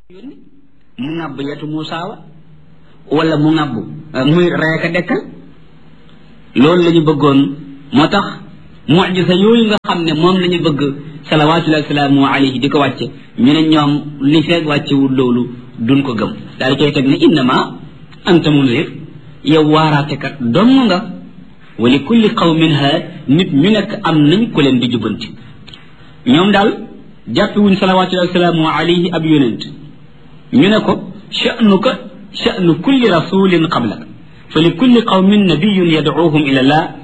yónni mu ŋàbb yetu Muusaa wa wala mu ŋàbb muy reeka dekkal loolu la ñu bëggoon moo tax mujisa yooyu nga xam ne moom la ñu bëgg salawaatullahi salaamu alayhi di ko wàcce ñu ne ñoom li feeg wàccewul loolu duñ ko gëm daal di koy teg ne innama anta munzir yow waaraatekat dong nga wa li kulli qawmin haad nit ñu nekk am nañ ku leen di jubbanti ñoom daal jàppewuñ salawaatullahi salaamu alayhi ab yonent ñu ne ko sha'nuka sha'nu kulli rasulin qablak fa li kulli qawmin nabiyun yad'uuhum ila llah